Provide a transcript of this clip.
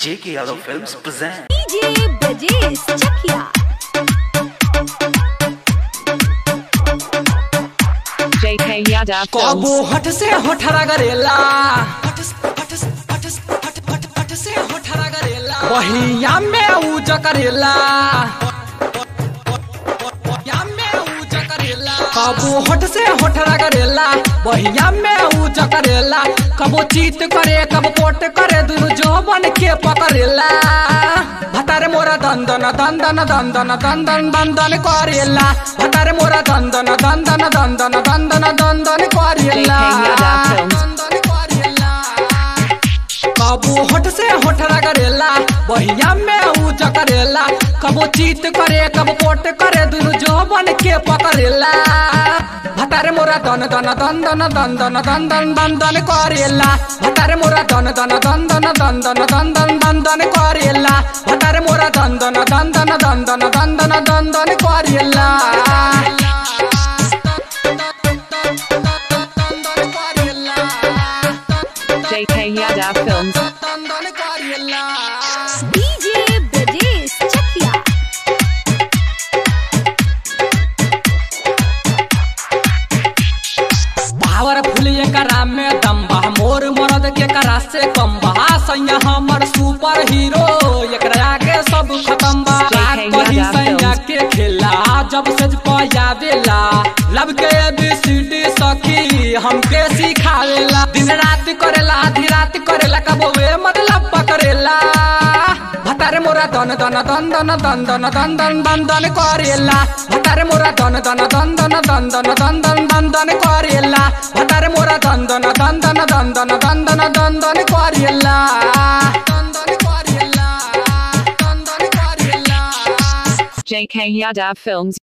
J.K. Yadav Films present. DJ Brajesh Chakia. JK Yadav कबो Films. हट से होठरा गरेला बहिया में उज करेला कबो हट से होठरा करेला बहिया में उज करेला कबो चीत करे कबो पोट करे दुनु जोबन के पकड़ेला भतारे मोरा दंदन दंदन दंदन दंदन दंदन करेला भतारे मोरा दंदन दंदन दंदन दंदन दंदन करेला JK Yadav Films. दंदन करेला कबो होठ से होठरा करेला बहिया में उज करेला कबो चीत करे कबो पोट करे दुनु जोबन के पकड़ेला भतारे मोरा दन दन दन दन दन दन दन दन दन दन करेला भतारे मोरा दन दन दन दन दन दन दन दन दन दन करेला भतारे मोरा दन दन दन दन दन दन दन दन दन दन करेला JK Yadav Films. DJ Brajesh Chakia. Powerful एकरा में दम्बा मोर मरद के करा से कम बा सैया हमर सुपर हीरो एकरा आगे सब खत्म बा JK कही Yadav सैया Films. के खेला जब सज पयावेला लब के एबीसीडी सखी हमके सिखावेला दिन रात करेला आधी रात करेला कबो वे मतलब पकड़ेला भतारे मोरा दन दन दन दन दन दन दन दन दन दन करेला भतारे मोरा दन दन दन दन दन दन दन दन दन दन करेला भतारे मोरा दन दन दन दन दन दन दन दन दन दन करेला दन दन करेला दन दन करेला JK Yadav Films.